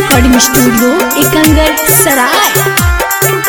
recording studio Ekangar सराय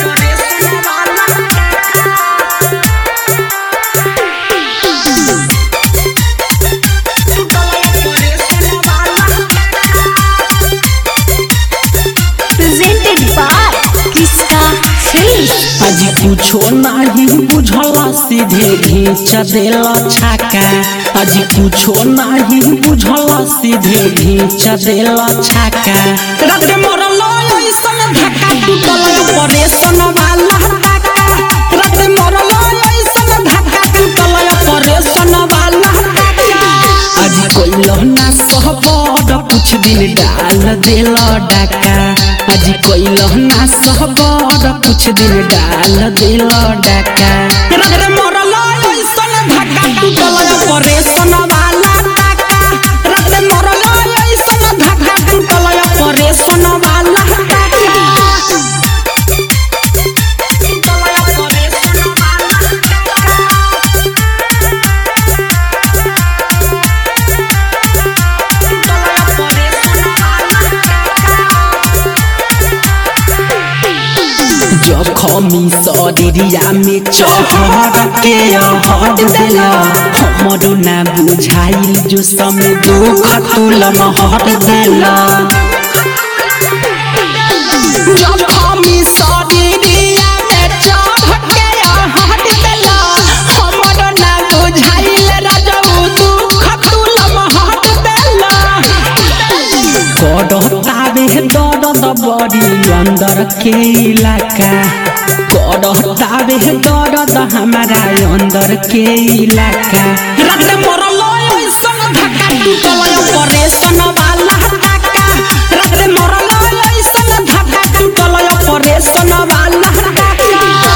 presented by किसका film आज कुछो नाही बुझला सीधे घींच देल छाका आज कुछो नाही बुझला सीधे घींच देल छाका रात मरल ऐसन धक्का टूटल ऑपरेशन वाला टाका रात मरल ऐसन धक्का टूटल ऑपरेशन वाला टाका आज कोइलो ना सहबड कुछ दिन डाल देल डाका आज कोइलो ना सहबड कुछ दिन डाल देल डाका रगरे मरल ऐसन धक्का टूटल ऑपरेशन वाला टाका रगरे मरल ऐसन धक्का टूटल ऑपरेशन वाला टाका जखमी शरीरिया में चहर के हट देला हमरो ना बुझाइल जो समय दुख तुलम हट देला जखमी शरीरिया में चहर के हट देला हमरो ना बुझाइल रजऊ दुख तुलम हट देला करतावे दर्द बड़ी अंदर के इलाका करतावे दर्द हमारा अंदर के इलाका रात मरल ऐसन धक्का टूटल ऑपरेशन वाला टाका रात मरल ऐसन धक्का टूटल ऑपरेशन वाला टाका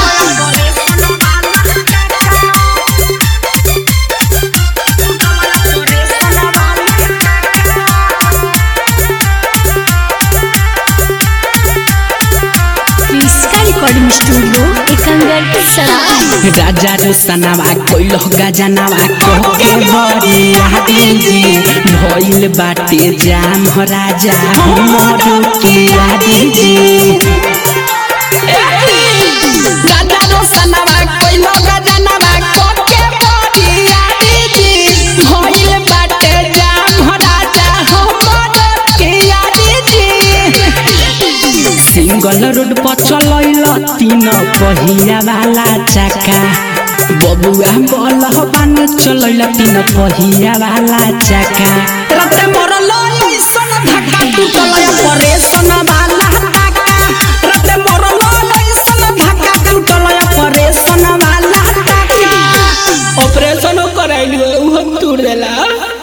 किसका रिकॉर्डिंग स्टूडियो एकंगर सराय राजा रोशनावा कोइलो गजनावा कोके बड़ी आदि जी भइल बाटे जाम हो राजा हमर के आदि जी राजा रोशनावा कोइलो गजनावा कोके बड़ी आदि जी भइल बाटे जाम हो राजा हमर के आदि जी सिंगल रोड पर चलैल तीन पहिया वाला चक्का बबुआ बलहबान चलैल तीन पहिया वाला चक्का रात मरल ऐसन धक्का टूटल ऑपरेशन वाला टाका रात मरल ऐसन धक्का टूटल ऑपरेशन वाला टाका ऑपरेशन कराइल उहो टूट देला